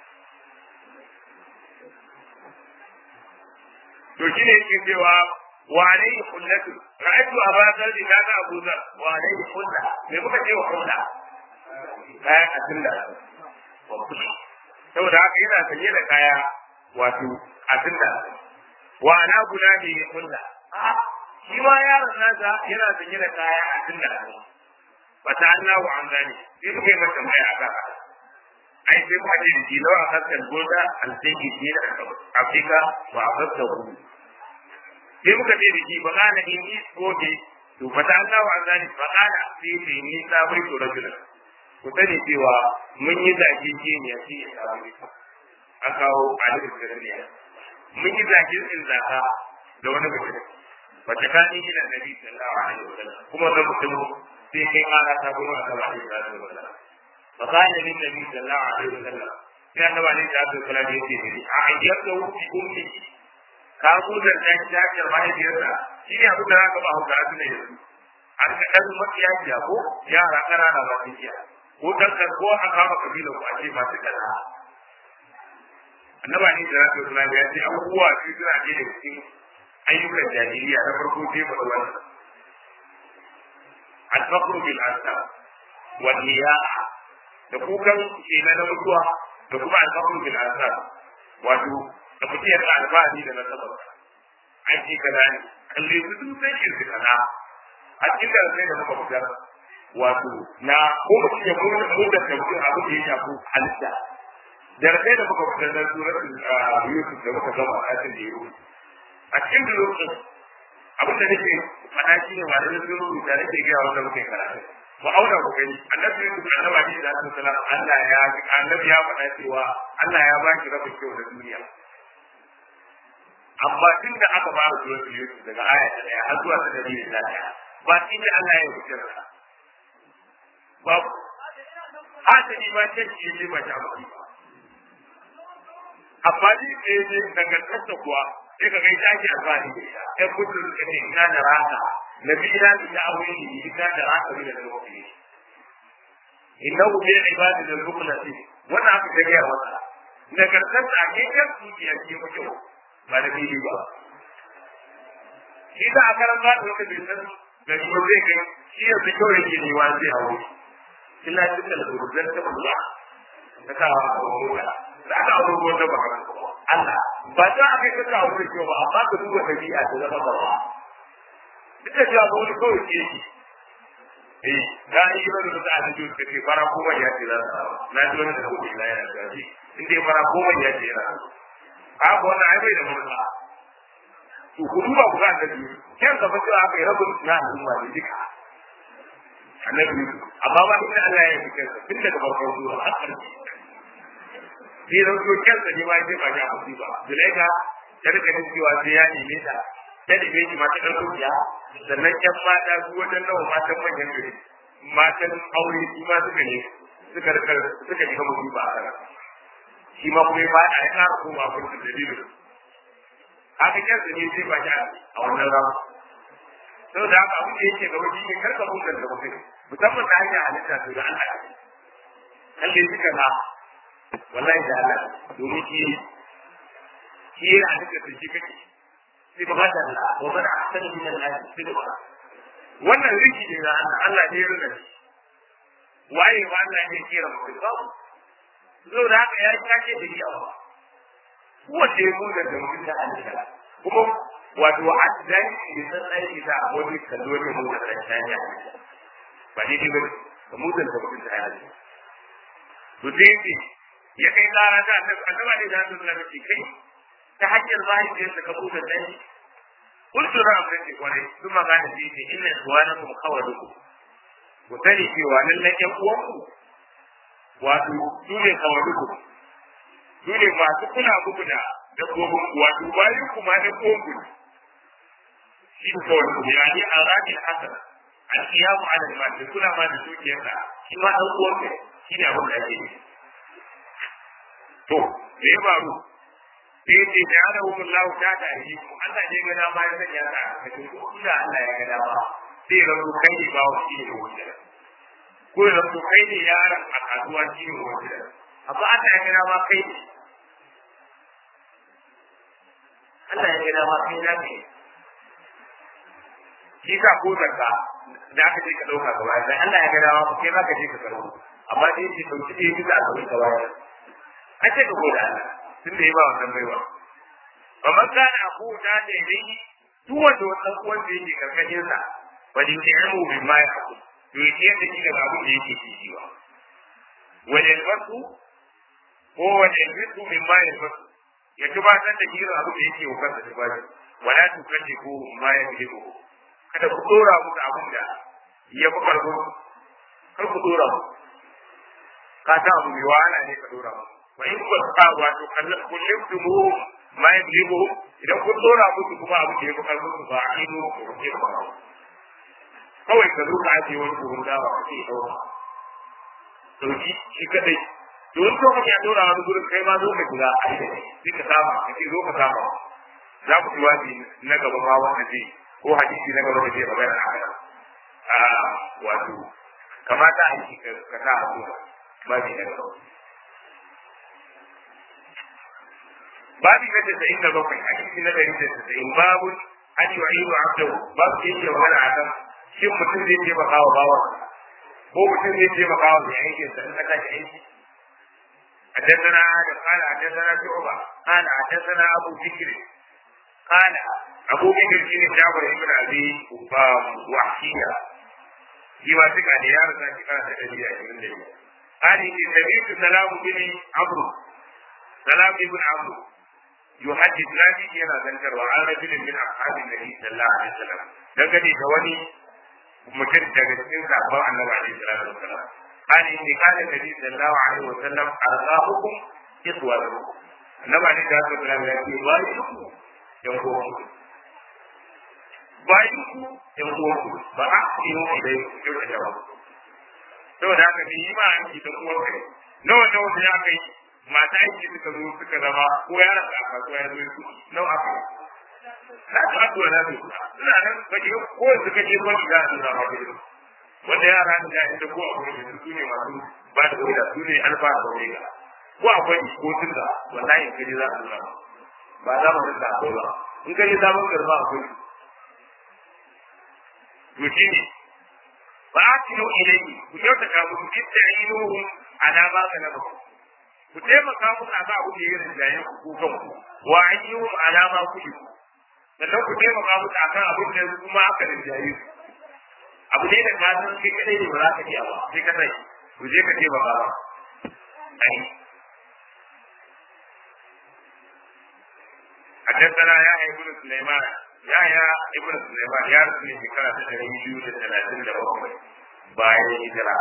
to shi ne yake cewa wa alayhi kullatu ra'aytu aba zarri na ga abu zar wa alayhi kulla me kuka ce wa kulla kayan asin da saboda haka yana sanye da kaya wato a tunda wa na guda ne ya kulla shi ma yaron nasa yana sanye da kaya a tunda ba ta Allah wa an gane sai kuka yi mata mai a kan ai sai kuma ce da shi lawa hakan goda alsaki ne da Afirka ba a fasta ku sai muka ce da shi ba kana in yi goge to ba ta Allah wa an gane ba kana sai ce ni sabai to rajulan ku sani cewa mun yi zage ce ne a cikin sabon a kawo alifin gaskiya mun yi zage in zaka da wani mutum wata kani ila nabi sallallahu alaihi wasallam kuma da mutum sai kai kara ta gurin Allah alaihi wasallam fa kana lin nabi sallallahu alaihi wasallam sai annabi alaihi wasallam ya ce ni a ayyaka wuce ummi ka gudar ta shi ta ce mahaifiyarsa shi ne abin da za ka ba hauka a tuna yanzu an ka ɗan mafiya kiya ko yara ƙanana ba su kiya ko ɗan kan ko an kama kabila ko a ce masu kaza annaba ne da rasu suna ya ce abubuwa su suna ce da cikin ayyukan jahiliya na farko sai ba wannan al-faqru bil ansab wal niyaha da kukan kenan na mutuwa da kuma al-faqru bil ansab wato da mutum ya alfahari da nasabar an ce kaza ne kalle su duk sai shi kaza a cikin da sai da muka fitar wato na ko mutum ya kuma mu da mutum abu da ya shafi halitta da sai da muka fitar da suratul yusuf da muka gama a cikin yusuf a cikin yusuf abin da nake faɗa shi ne malamin sun rubuta nake gaya wanda muke karatu mu auna ku gani annabi yusuf annabi ne da sallallahu Allah ya annabi ya faɗa cewa Allah ya ba shi rabin kyau da duniya amma tun da aka fara zuwa su Yusuf daga aya ta daya har zuwa ta dari da daya ba shi ne Allah ya yi sa babu hasali ma ce shi ne ba ta ba amma ni ne ne dangantarsa kuwa sai ka ga ita ake alfahari da ita ɗan kudin suka ce ina da raka na biyu na ita aure ne ina da raka bi da lokaci innahu bi ibadi da rukunati wannan aka ta gaya masa nagartarsa a kekan su ya ce mutum ba da fili ba shi da a karan ba da wata bai san da shi ba zai kai shi ya fi kyau yake ne wani zai hawo ina duka da gurbin ta kula ta ka hawo da da aka hawo ko da ba Allah ba ta aka ka ka hawo kyau ba amma ka duba dabi'a ta zama ba duk da cewa wani kawai ke shi eh da yi ba da ta ta ce ce fara kuma ya ce za ta na ji wani da kuma ina yana da shi in dai fara kuma ya ce yana babu wannan ai bai da murna to ku duba ku ga annabi kyan ka fa cewa kai rabu na al'umma ne duka annabi amma ba inda Allah ya yi kansa tun daga farkon zuwa har ƙarshe sai da ko kansa ne ma sai ba ya mutu ba zulaika ta rika jin cewa sai ya neme ta ta neme shi mata ɗan rukiya sannan ƴan mata su wajen nawa matan manyan gari matan aure su ma suka ne suka rika suka shiga mutu ba a kana shi ma kuma ba a ƙara koma a kurkun dalilin haka kyansa ne sai ba shi a wannan rama sau da haka abin da yake gaba shi ne karka bungar da mutum musamman da hanyar halitta to da Allah kalle shi kana wallahi da Allah domin shi shi yana halitta da shi kake sai ba da Allah wa bada ahsan min Allah sai ba wannan riki ne na Allah Allah ne ya rina shi waye ba Allah ne ya kira mutum ba zo da haka ya kace da ni awa wanda ya nuna da mutum da Allah kuma wato addan da san aiki da wani kallo ne mu da tsanya ba ni dai ba mu da mutum da Allah to dai ce ya kai kara ta annabi ne da Allah ne kai ta hanyar zahiri da ka buɗe dai kullu ran da ke kware sun magana shi ne inna ikhwanakum khawalukum ku sani cewa lallai ƴan uwanku wato su ne kawaruku su ne masu kula muku da dabbobin wato bayan kuma da kogu shi ne kawaruku ya ne a rami hasan alkiyamu ala al kula ma da dukiyar da shi ma dan uwan ka shi ne abin da ake yi to me ya faru sai ce da ana hukun lahu ta da yi Allah ne ga dama ya sanya ta a cikin kuma Allah ya ga dama sai rabu kai ne ba wa shi ne wanda ko ya zanto kai ne yaron a kasuwa shi ne wanda amma Allah ya gina ma kai ne Allah ya gina ma kai na ne shi ka ko zarka da aka je ka ɗauka gaba ɗaya Allah ya gina ma kai ma ka je ka karɓo amma dai shi ɗauki ɗaya bisa a gaban gaba ɗaya an ce ka gode Allah tun da ya ba wannan baiwa ba man kana a kowace da ya yi duk wanda wannan uwan da yake karkashin sa ba ne ke yamu bin ma ya haƙuri to ya ciyar da shi daga abin da yake ci ba wani albasu ko wani albasu min ma ya albasu ya gabatar da shi abin da yake wa kansa da bashi wala tu kalle ko ma ya fi ko kada ku dora muku abin da ya fi karfin kar ku dora mu ka ta abu mai wahala ne ka dora mu wa in ku ka wato kullum tumu ma ya jibo idan kun dora musu kuma abu da ya fi karfin su ba a ido ko ke ba kawai ka zo ka ajiye wani buhun dawa ka ce ɗauka ɗauki shi kadai to wani lokaci a ɗora wani gurin kai ma zo ka shiga a sai ka sama ka ce zo ka sama za ku ci wazi na gaba ma wanda zai ko hadisi na gaba da zai magana a kan a wato kamata a yi ka sa hannu ba zai na gaba babi na tasa'in da bakwai hadisi na ɗari da tasa'in babu an yi wa ilu abdahu babu da yake magana a kan shin mutum zai taimaka wa bawa ko mutum zai taimaka wa mai aikin sa in ka tashi aiki حدثنا آدم قال حدثنا شعبة قال حدثنا أبو بكر قال أبو بكر بن جابر بن أبي وحشية فيما تقع ديار ذاتي قال تجري من قال إن سمعت سلام بن عمرو سلام بن عمرو يحدث نادي ينا ذكر وعن رجل من أصحاب النبي صلى الله عليه وسلم دغني دواني mutum daga cikin sabon annabi alaihi salatu wasalam قال إني قال النبي صلى الله عليه وسلم أرقاكم إخوانكم النبي عليه الصلاة والسلام يقول بايعكم ينقوكم بايعكم ينقوكم فأحسنوا إليكم كيف تجاوبوا saboda haka ne yi ma aiki da uwar kai nawa nawa ne aka yi mata aiki suka zo suka zama ko ya rasa a kasuwa ya zo su nawa aka yi na ta addu'a na su suna nan kaje ko suka je ko shiga su zama da wanda yara da inda ko akwai da su ne masu ba da wuri su ne alfa da wuri ko akwai ko tun da wallahi in kaje za su zama ba za mu rinda akwai ba in kaje za mu garba akwai to shi ne ba a tino ilayhi ku kyautata musu ista'inuhum ala ma kana ku taimaka musu a ba abu da ya rinjaye ku ko kanku wa ayyuhum ala ma kullu sannan ku taimaka musu akan abin da kuma aka rinjaye su abu ne da ka san kai kadai ne ba za ka iya ba sai ka sai ku je ka taimaka ba ai حدثنا يحيى بن سليمان يحيى ابن سليمان يا رسول الله كان تدري يجوز ثلاثين لبقوة باين هجرة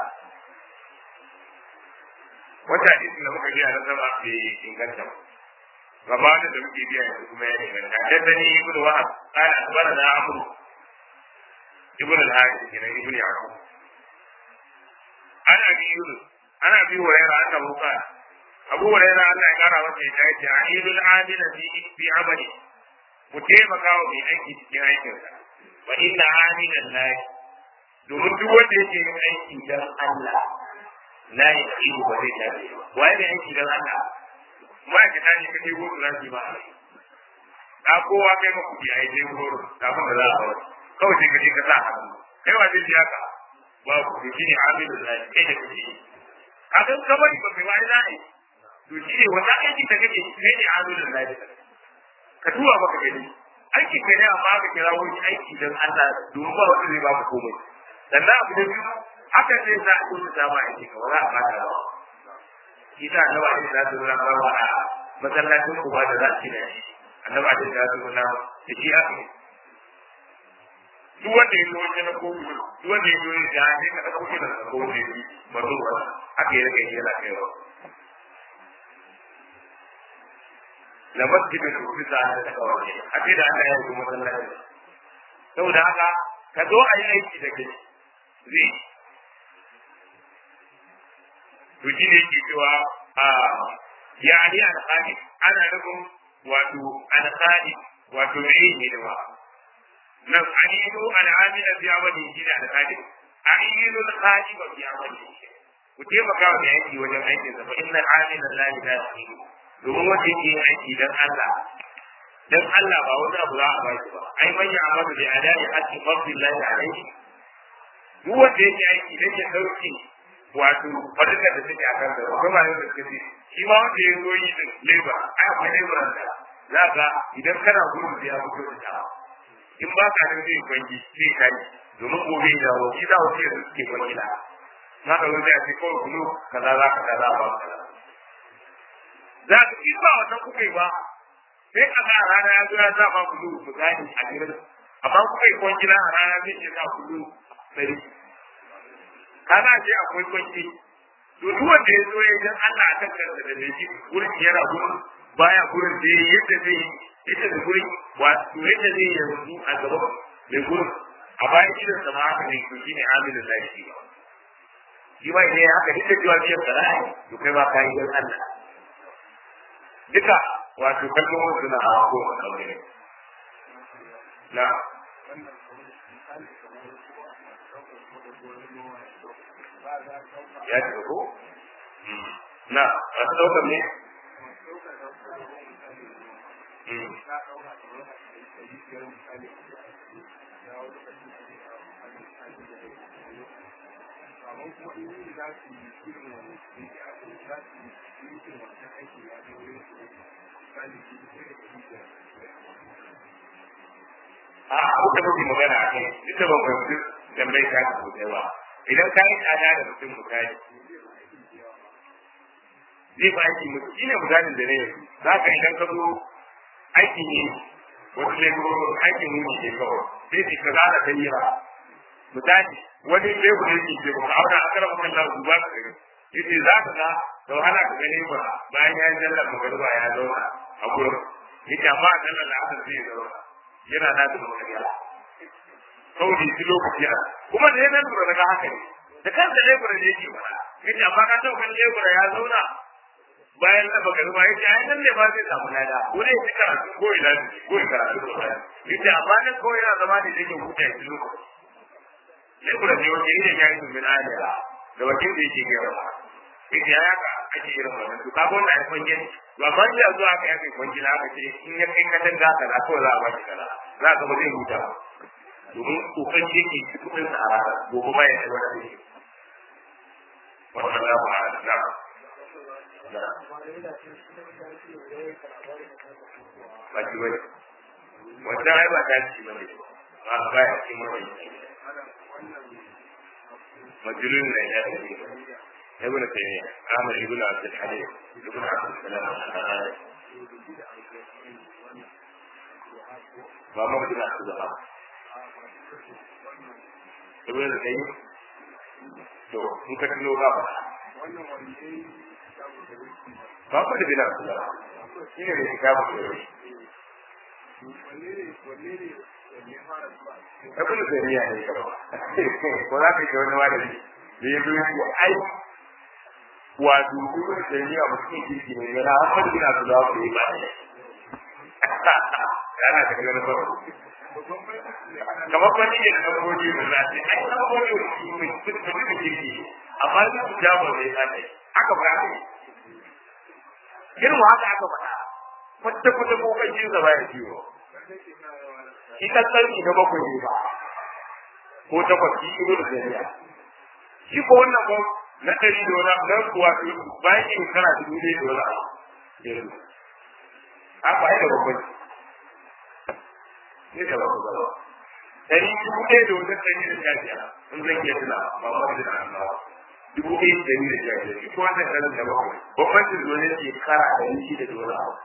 wata hadisin da muka biya na zama bai inganta ba gabanin da muke biya yanzu kuma ya inganta haddani ibnu wahab qala akhbarana amru ibn al-harith kenan ibn yaqub ana bi yunus ana bi hurairah annahu qala abu hurairah Allah ya kara masa ya ce aidul amil fi fi amali mu taimaka wa mai aiki cikin aikinsa wa inna amilan lahi domin duk wanda yake yin aiki dan Allah la ya tsiru ba zai tafi waye mai aiki dan Allah ma'aikata ne kaje gudu na shi ba a kowa kai ma kuɗi a yi dai goro kafin da za a wani kawai sai ka je ka sa hannu kai wa zai biya ka ba ku to shine amilul lahi kai da kake a kan kabari ba kai wani lahi to shine wanda aiki da kake kai ne amilul lahi ka duba maka gani aiki kai ne amma ka kira wani aiki dan Allah domin ba wanda zai ba ku komai sannan abu da biyu haka zai sa ku ta ma aiki ka wala a baka ba kita annabi alaihi salatu wasallam ba wa masallacin ku ba da za ki da shi annabi alaihi salatu wasallam da shi aka duk wanda ya zo wani na kowu duk wanda ya zo ya ga sai ka dauko shi da kowu ne ba zo ba haka ya rage yana kaiwa la masjidin ufisa da ta kawai a ce da Allah ya yi masallaci saboda haka ka zo a yi aiki da kai zai to shi ne ke cewa a ya ali alƙali ana nufin wato alƙali wato mai ne da ba nan alilu al'amila fi amali shi da alƙali alilu alƙali ba fi amali ku taimaka wa mai aiki wajen aikin sa fa inna al'amila la ilaha illa domin wanda yake yin aiki dan Allah dan Allah ba wani abu za a ba shi ba ai man ya amadu bi adai haqqi fadlillahi alayhi duk wanda yake aiki dan ya dauke wato fadakar da take a kan da kuma ba da suka ce shi ma wanda ya zo yi din leba ai akwai leburan da za ka idan kana gurin da ya fito da ta in ba ka nan zai kwangi zai kai domin gobe da wa shi za wasu yanzu suke kwangi na na ka zo zai ce kawai kulu kaza za ka kaza ba kaza za ka ci ba wannan kuka yi ba sai ka ga rana ya zo ya sa ma kulu misali a gidan amma kuka yi kwangi na a rana zai ce sa kulu ɗari kana je akwai kwanci to duk wanda ya zo ya san Allah akan kansa da laifi wurin yana gurin baya gurin da yadda zai yadda da gurin wato yadda zai yanzu a gaban mai gurin a bayan idan sama haka ne to shine amilin lafi ba shi ma idan haka duk da cewa biyan sana'a to kai ma ka yi don Allah duka wato kalmomin suna a ko a kamar na ya ce ko na a ɗaukar ne a abu da muke magana a kai ita ban fahimci tambayi ta ku da yawa idan ka yi tsada da mutum misali zai ba aiki mutum shi ne misalin da ne za ka idan ka zo aiki ne wasu laifin aikin muni ne kawai sai su ka zana ta yi ba misali wani lebur yake ce ba auna a karamin Allah su ba ka gani yace za ka ga da wahala ka gani ba bayan ya yi jallar magariba ya zauna a gurin yace amma a jallar la'asar zai zauna yana na da magariba saboda shi lokaci a kuma da yana lura daga haka ne da kansa lebur ne yake ba yace amma ka taɓa kan lebur ya zauna bayan na magariba yace ai nan ne ba zai samu lada ko ne ya karatu ko ina ko ya karatu ko yace amma nan kawai yana zama da yake huta shi lokaci sai kuma ne wani ne ya yi min ajira da wajen da yake gaba yake ya ka ake irin wannan to kaga wannan ai kwanje ba ban da zuwa ka yake kwanje na aka ce in ya kai ka danga ka na kawai za a ba shi kaza za ka ba zai huta domin kokan shi yake kudin sa a rana gobe ba ya yi wani ne wannan za mu haɗa na ba shi bane wannan ai ba ta ci bane ba ba ya ci mai مجنون العياذ بالله ابن تيمية عامر ابن عبد الحليم ابن عبد السلام وما ابن عبد الوهاب ابن تيمية to in ka tuno ba ba ba ku da bin Abdullah shi ne da kitabu da Ibn Taymiyyah ne kaba. Ko za ka ga wani malami da ya zo ya ce ai wato Ibn Taymiyyah mutum kirki ne yana Ahmad bin Abdullah ko yi ba ne. Yana da ganin ba. Kamar wani ne da goji da za ce ai na goji mutum mutum kirki amma su ja ba zai tsaya. Aka ba ne. Irin haka aka faɗa. Kwata kwata ko kai jin zaba ya ciwo. ita sarki na bakwai ne ba ko takwas shi ido da zariya shi ko wannan ba na ɗari da wani nan kuwa bayan yin kana dubu ɗaya da wani yanzu a ba da babban ne da bakwai ba ɗari dubu ɗaya da wani ɗari da sha biyar in zan iya tuna ba ma da annawa dubu ɗaya da ɗari da sha biyar shi ko wannan ɗarin da bakwai babban da zuwa ne shekara ɗari shida da wani abu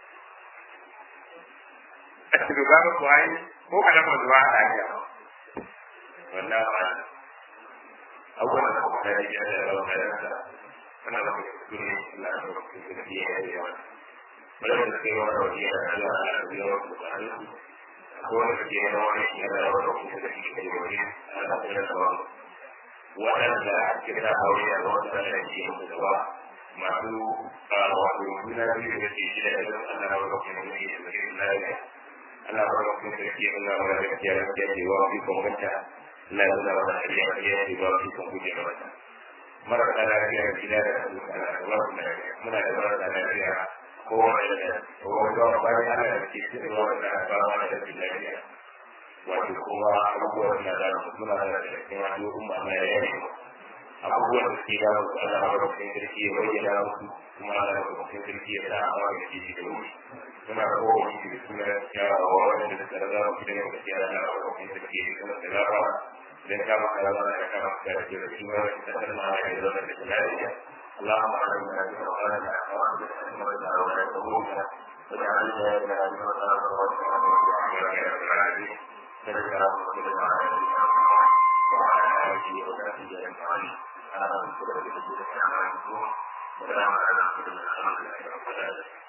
a cikin gaba ko ai ko kalama zuwa a lafiya wannan ba abubuwan da kuma da ya da rawa da yasa ana da kuma na da kuma da ya yi yawa bala da kai wani wani ya da Allah da ya yi da Allah ko wani da ya wani ya da rawa da kuma da ya yi wani Allah da ya rawa waɗanda kira aure a wani da ya yi da ba masu wato juna biyu da ke shi da ya Allah da rawa da kuma da ya yi da Allah Allah ba ku da ke nuna wa da ke da ke da wa ku kun ganta Allah ya zama da ke da ke da wa ku kun guje mata mara da lafiya da gida da Allah muna da mara da lafiya ko wanda da ko wanda ba ya da ke cikin wanda ba ma da lafiya wato kuma abubuwan da da muna da cikin wani umma na yayi abubuwan da ke da su Allah ba ku da ke ya bayyana musu kuma Allah ba ku da ke da awa da ke da wuri suna rabuwa wani da suna yarawa wanda da tsara zama gidan yau da yara na rabuwa wani da ke kuma da gaba idan ka maka rama da ka maka da ke da shi ma da tsara ma da ya zama da lafiya اللهم علمنا بما قالنا وأخذ حكمتنا ولا تموتنا واجعلنا من أجمعنا وأجعلنا من العالمين سيدنا محمد وعلى آله وصحبه أجمعين على رسول الله صلى الله عليه وسلم وسلام على رسول الله الحمد لله رب العالمين